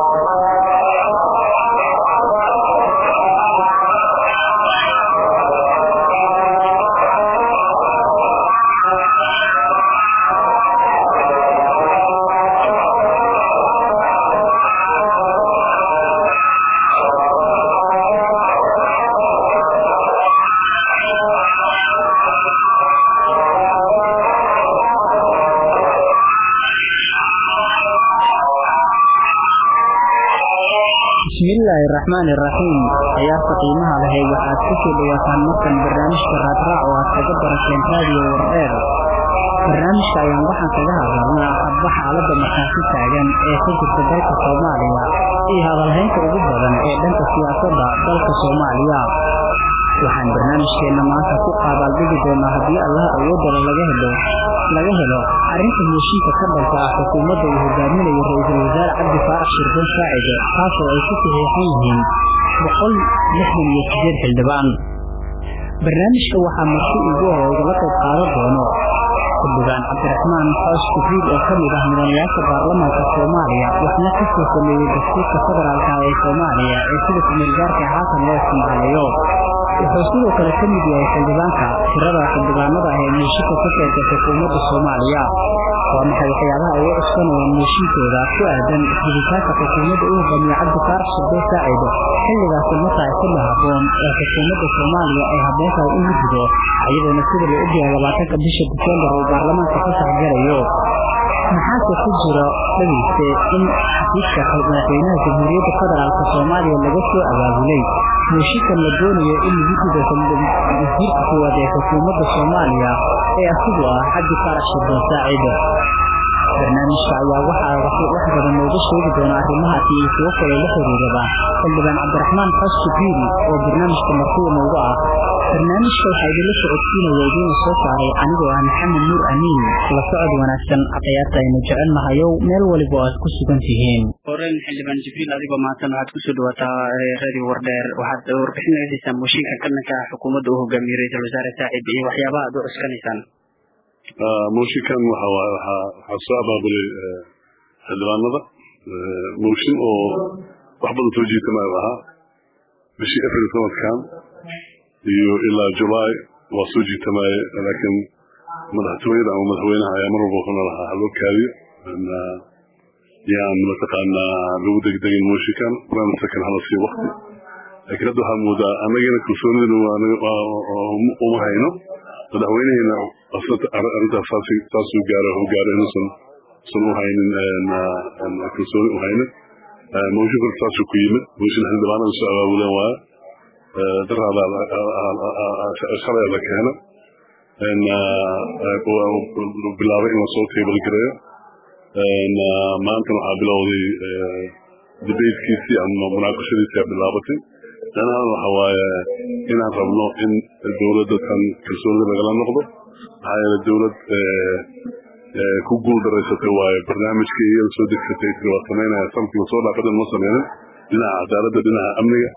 bismillaahi raxmaani raxiim ciyaarta qiimaha lahay waxaad ku soo dhawaataan markan barnaamijka raadraac oo aad kaga barateen raadiyo wardheer barnaamijka ayaan waxaan kaga hadalnaa hadba xaaladda markaasi taagan ee ka jirta dalka soomaaliya iyo hadalhaynta ugu badan ee dhanka siyaasadda dalka soomaaliya waxaan barnaamijkeenna maanta ku qaabaalbigi doonaa haddii allaha awoodala laga helo laga helo arrinta heshiinka ka dhalka ah xukuumadda uu hogaaminayo ra-iisul wasaare cabdi faarax shirban saacide taasoo ay ku saxiixan yihiin boqol lixdan iyo sideed xildhibaan barnaamijka waxaa marti ugu hor igala qayb qaadan doono xildhibaan cabdiraxmaan xoos kufiid oo ka mid ah mudanayaasha baarlamaanka soomaaliya waxna ka soo sameeyey dastuurka federaalka ee soomaaliya ee sida kumeelgaarka haatan loo isticmaalayo wuxuu sidoo kale ka mid yahay xildhibaanka tirada xildhibaanada ah ee muushinka ka keenta xukuumadda soomaaliya waa maxay waxyaabaha ay u cuskanayaan muushinkooda ku aadan jiritaanka xukuumadda u hogaamiye cabdi faarax shirbe saacid xilligaasi ma tahay xilli habboon ee xukuumadda soomaaliya ay habboon tahay in la jido iyadoona sida la ogyahay labaatanka bisha disembar uu baarlamaanka ka saxgalayo maxaase ku jira dhageyste in xafiiska madaxweynaha jamhuuriyadda federaalk soomaaliya laga soo abaabulay muushikan la doonayo in lagu jido wasiirka koowaad ee xukuumadda soomaaliya ee asigu ah cabdi faarax shirban saacid barnaamijka ayaa waxaa wax badan nooga sheegi doona arrimahaasi iyo kuwo kale la xiriiraba xildhibaan cabdiraxmaan xos jibriili oo barnaamijka markuwa nooga ah barnaamijka waxaa idinla socodsiinaya idiina soo saaray anigoo ah maxamed nuur amiin la socod wanaagsan ciyaarta aynu jecel nahayow meel waliba oo aad ku sugan tihiin horen xildhibaan jibriil adigoo maatan waxaad kusoo dhawaataa radio wardheer waxaad warbixin naga siisaan mooshinka kalanka ah xukuumadda uu hogaamiye ra-iisul wasaare saacid iyo waxyaabaha aad u cuskanaysaan mooshinkan waxaa soo abaabulay xildhibaanada mooshin oo wax badan soo jiitamayo ahaa bishii april sanadkan iyo ilaa julaay waa soo jiitamaye laakiin madaxtooyada ama madaxweynaha ayaa mar walba wuxuuna lahaa haloo kaadiyo yaan mataqaanaa lagu degdegin mooshinkan waana sakan hala sii wakti laakiin hadda waxaa moodaa annagana kalsoonidana uma hayno madaxweyneheena arrintaas saasuu gaaro u gaaro inuusan usan u haynin kalsooni u haynin mooshin korka saasuu ku yimid mooshin xildhibaanada soo abaabuleen waaye daraadaa la keena bilaabay in lasoo table gareeyo maantana waxaa bilowday debatekiisii ama munaaqashadiisii bilaabatay danahan waxa waaye inaan rabno in dowladda tan kalsoonida lagala noqdo maxaa yeele dowlad ku guul daraysatay waaye barnaamijkii iyada soo degsatay tiri waa samaynaya sanadkiiba soo dhaafadhan ma sameynin dhinaca cadaaladda dhinaca amniga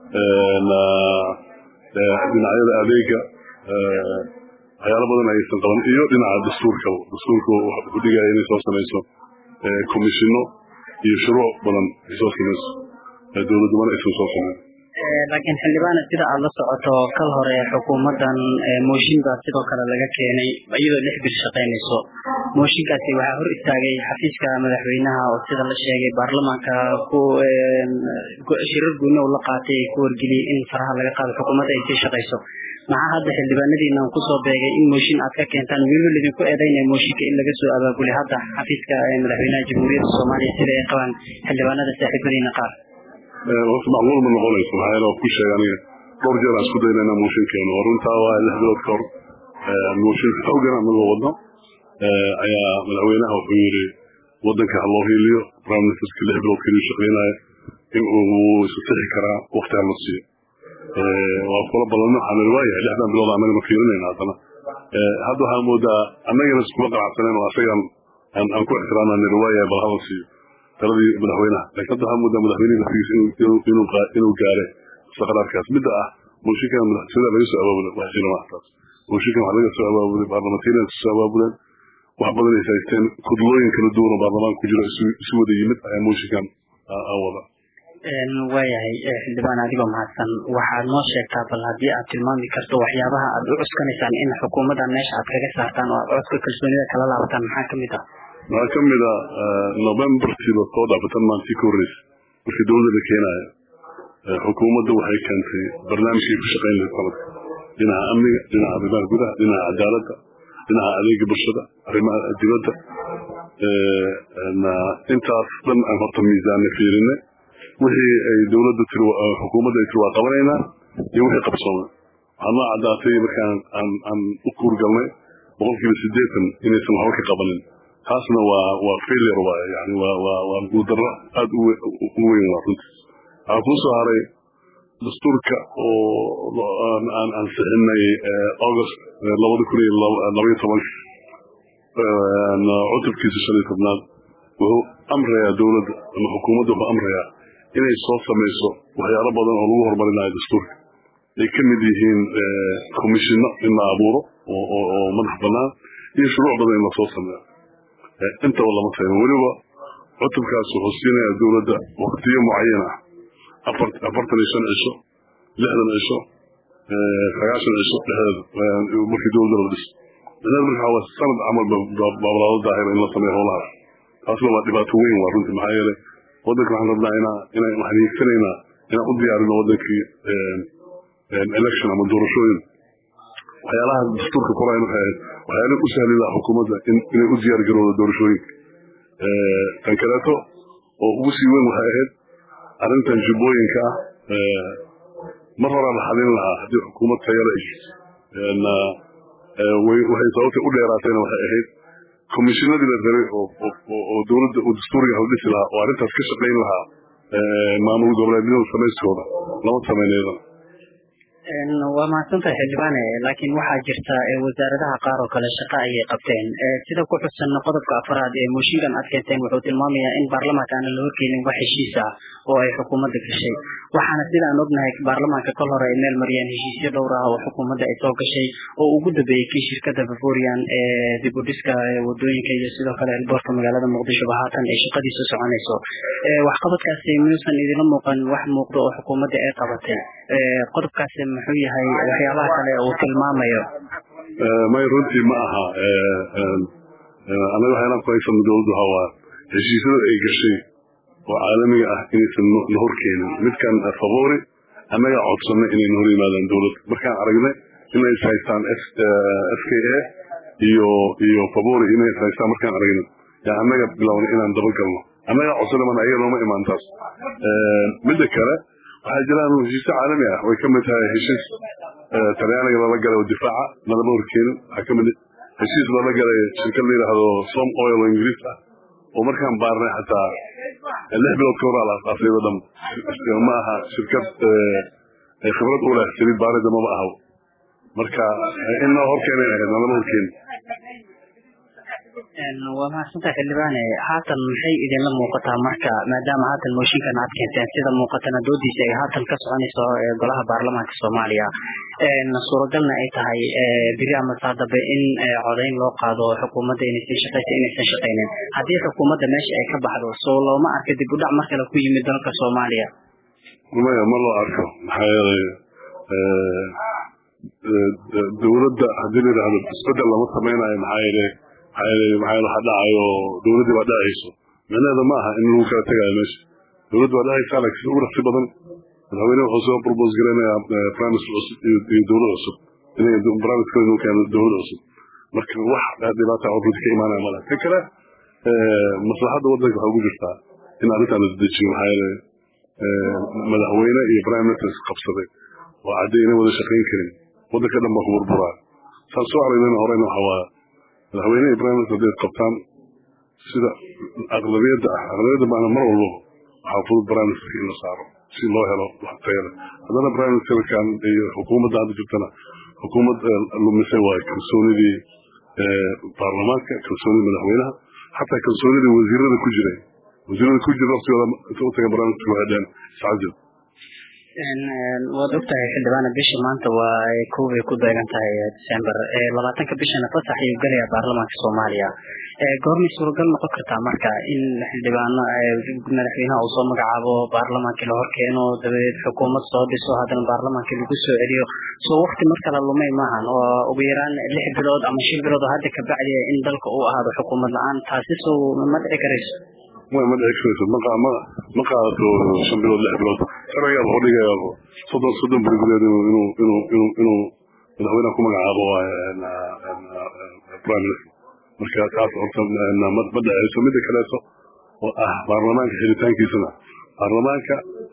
dhinacyada adeega waxyaalo badan aysan qaban iyo dhinaca dastuurka dastuurka wuxuu dhigaya inay soo samayso komishino iyo shuruuc badan ay soo samayso dowladumana aysan soo samayn laakiin xildhibaana sida aad la socoto kal hore xukuumaddan mooshin baa sidoo kale laga keenay iyadoo lix bil shaqaynayso mooshinkaasi waxaa hor istaagay xafiiska madaxweynaha oo sida la sheegay baarlamaanka ku shirar guuna uu la qaatay ku wargeliyey in faraha laga qaado xukuumadda ay sii shaqayso maxaa hadda xildhibaanadiina uu kusoo beegay in mooshin aad ka keentaan weliba lidinku eedaynaya mooshinka in laga soo abaabulay hadda xafiiska madaxweynaha jamhuuriyadda soomaaliya sida ay qabaan xildhibaanada saaxiibadiina qaar horta macluul ma noqonayso maxaa yeele waa ku sheegay aniga dhowr jeer aan isku dayna inaan mooshin keeno oo runtaa waa lix bilood ka hor mooshin xoogan anagoo wadno ayaa madaxweynaha wuxuu yidhi waddanka ha loo hiiliyo prime ministerska lix bilood keliyu shaqaynaya in uu isu sixi karaa wakti ha la siiyo waa kula ballanno waxaan idhi waayahay lixdan bilood annagana fiirinayna haddana hadda waxaa moodaa annagana iskuma qanacsaneen oo asagaan aan ku ixtiraamna nidhi waayahay bal hala siiyo taladii madaxweynaha laakiin hadda waxaa moodaa madaxweynihi laftigiisa inuu gaaray istaqraarkaas midda ah mooshinkan madaxtooyada laga soo abaabulay wax jira waxtaas mooshinkan wax laga soo abaabulay baarlamantiina soo abaabuleen wax badan ay haysteen kudlooyin kala duwan oo baarlamaanka ku jiro isu wada yimid ayaa mooshinkan wada waayahay xildhibaan adigoo mahadsan waxaad noo sheegtaa bal haddii aad tilmaami karto waxyaabaha aad u cuskanaysaan in xukuumaddan meesha aad kaga saartaan oo aad codka kalsoonida kala laabataan maxaa kamid ah waxaa kamid a novembertiiba soo dhaafatan maantii ka horreysa markii dowladda la keenayo xukuumadda waxay keentay barnaamijkay ku shaqayn lahayd sanadka dhinaca amniga dhinaca arrimaha gudaha dhinaca cadaaladda dhinaca adeega bulshada arrimaha dibadda intaas dhan aan horta miisaanna fiirine wixii ay dowladda tiri xukuumadda ay tiri waa qabanaynaa iyo wixii qabsoomay waxaa noo caddaatay markaan aan aan u kuurgalnay boqolkiiba siddeetan inaysan waxba ka qabanin taasna waa waa failure waay yani waa waa waa guudarro aada u weyn waa runtii waxaa kuu soo haray dastuurka oo aan ansixinay august labada kun iyo labaiyo tobanka cutubkiisa shan iyo tobnaad wuxuu amrayaa dowladda ama xukuumadda wuxuu amrayaa inay soo samayso waxyaalo badan oo lagu horumarinayo dastuurka ay ka mid yihiin commishinno in la abuuro oo madax bannaan iyo shuruuc badan in lasoo sameeyo intaba lama sayno weliba cutubkaas wuxuu siinayaa dowladda waktiyo mucayan ah afartan iyo shan cisho lixdan cisho sagaashan cisho dhexdeeda markii dowladda la dhiso dhexdeed marka waa sanad camal baablaado daahira in la sameeyo howlahaas taasna waa dhibaato weyn waa runtii maxaa yeelay waddanka waxaan rabnaa inaa inaa waxaan hiigsanaynaa inaan u diyaarino waddankii election ama doorashooyin waxyaalaha dastuurka korayn waxay ahayd waxyaala u sahli laha xukuumadda inay u diyaar garowdo doorashooyinka tan kaleeto oo ugu sii weyn waxay ahayd arrintan jubbooyinka ah mar horaa la xalin lahaa haddii xukuumad tayala waxay sababtay u dheeraatayna waxay ahayd komishinadii la rabay oo dowladda oo dastuuriga la dhisi lahaa oo arrintaas ka shaqayn lahaa maamul goboleedyada samayskooda lama samayneeda waa mahadsantahay xildhibaane laakiin waxaa jirta wasaaradaha qaar oo kale shaqo ayay qabteen sida ku xusan qodobka afaraad ee mooshinkan aad keenteen wuxuu tilmaamayaa in baarlamaanka aanan la horkeenin wax heshiis ah oo ay xukuumadda gashay waxaana sida aan ognahay baarlamaanka kol hore ay meel mariyeen heshiisyo dhowr ah oo xukuumadda ay soo gashay oo ugu dambeeyey kii shirkada bavorian ee dib u dhiska wadooyinka iyo sidoo kale elboorka magaalada muqdishoba haatan ay shaqadiisu soconayso waxqabadkaasi miyuusan idinla muuqan wax muuqdo oo xukuumadda ay qabatay qodobkaasi muxuu yahay waxyaabaha kale uu tilmaamayo may runtii ma aha anaga waxayaan ku haysano dowladdu hawaa heshiisyada ay gashay oo caalamiga ah inaysan na horkeenin midkan favori annaga codsanay inay na hor yimaadaan dowladda markaan aragnay inay is haystaan f k a iyo iyo favori inay is haystaan markaan aragnay yaa annaga bilownay inaan dabagalno annaga codsanay mana ayaga nooma imaan taas midda kale waxaa jiraan heshiisyo caalami ah way kamid tahay heshiis talyaaniga lala galay oo difaaca nalama horkeenin waxaa kamid heshiis lala galay shirkad la yidhaahdo som oil oo ingiriis ah oo markaan baarnay xataa lix bilood ka horaa la asaasayba dham ma aha shirkad khibrad u leh saliid baarida maba aha marka in nala horkeenay ahayd nalama horkeenin waa mahadsantahay xildhibaane haatan maxay idinla muuqataa marka maadaama haatan mooshinkan aad keenteen sida muuqatana doodiisa ay haatan ka soconayso golaha baarlamaanka soomaaliya suuragalna ay tahay biri ama saadabe in codayn loo qaado xukuumadda inaysan shaqaysa inaysan shaqaynin haddii xukuumadda meesha ay ka baxdo soo looma arka dib u dhac mar kale ku yimid dalka soomaaliya maya ma loo arko maxaa yeelay dowladda haddii la yidhahdo isbedel lama samaynayo maxaa yeelay maxaa waxa dhacayo dowladdii baa dhacayso micnaheeda ma aha in lagu kala tegayo meesha dowladda baa dhacaysa laakiin ugu raqsi badan madaxweyne wuxuu soo propose garaynayaa primacy cusub iyo dowlad cusub inay primacy kale inuu keeno dowlad cusub marka wax dhibaata oo runti ka imaanaya malaha tan kale maslaxadda waddanka waxaa ugu jirtaa in arrintaan la dedejiyo maxaa yeelay madaxweyne iyo prime minister qabsaday oo cadday inay wada shaqayn karin waddanka dhan baa ku burburaa saan soo aragnayna horeyna waxa waa madaxweyne iyo prime minister hadday qabtaan sida aqlabiyadda ah aqlabiyadda maana mar walbo waxaa fudud prime ministerka in la saaro si loo helo wax tayo leh haddana prime ministerkan iyo xukuumadda hadda jirtana xukuumad lumisay waayo kalsoonidii baarlamaanka kalsoonidii madaxweynaha xataa kalsoonidii wasiirada ku jiray wasiirada ku jira waqtigooda inta u taga prime minister waxay dhaheen iscajab waad ogtahay xildhibaane bisha maanta waa kow bay ku beegan tahay december labaatanka bishana fasax ayuu gelayaa baarlamaanka soomaaliya goormay suuragal noqon kartaa marka in xildhibaano madaxweynaha uu soo magacaabo baarlamaankii la horkeeno dabadeed xukuumad soo dhiso haddana baarlamaankii lagu soo celiyo soo wakti mar kale lumay maahan oo ugu yaraan lix bilood ama shan bilood oo hadda kabacdi in dalka uu ahaado xukuumad la-aan taasi soo ma dhici karayso ma dhici karayso ma qaadato shan bilood lix bilood sharcigaa wuxuu dhigayaa soddon soddon beri gudeed inuu inuu inuu inuu madaxweynaha ku magacaabo prime minister marka taas horta ma dhaceyso midda kaleeto oo ah baarlamaanka xiritaankiisana baarlamaanka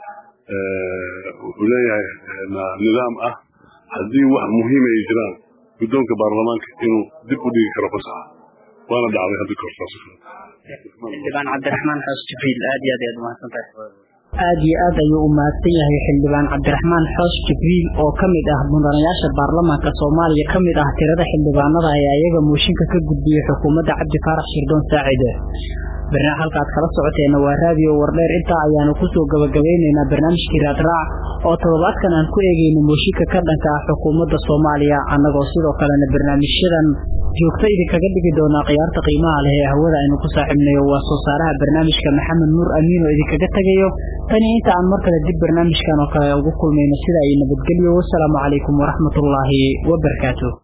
wuxuu leeyahay nidaam ah haddii wax muhiim ay jiraan guddoonka baarlamaanka inuu dib u dhigi karo fasaxa waana dhacday hadda kahor saas xildhibaan cabdiraxmaan xoos jibriil aad iyo aad ayaad umahadsan tahay aada iyo aad ayuu u mahadsan yahay xildhibaan cabdiraxmaan xoos jibriil oo ka mid ah mudanayaasha baarlamaanka soomaaliya ka mid ah tirada xildhibaanada ee ayaga mooshinka ka gudbiyey xukuumadda cabdi faarax shirdoon saacide barnaamij halka aad kala socoteena waa raadiyo wardheer intaa ayaanu kusoo gabagabeyneynaa barnaamijkii raadraac oo toddobaadkan aan ku eegeyno mooshinka ka dhanka ah xukuumadda soomaaliya annagoo sidoo kalena barnaamijyadan joogto idinkaga dhigi doonaa khiyaarta qiimaha leh ee hawada aynu ku saaxiibnayo waa soo saaraha barnaamijka maxamed nuur amiin oo idinkaga tegayo tani inta aan mar kale dib barnaamijkan oo kale ugu kulmayno sida ay nabadgelyo wasalaamu calaykum waraxmatullaahi wabarakaatu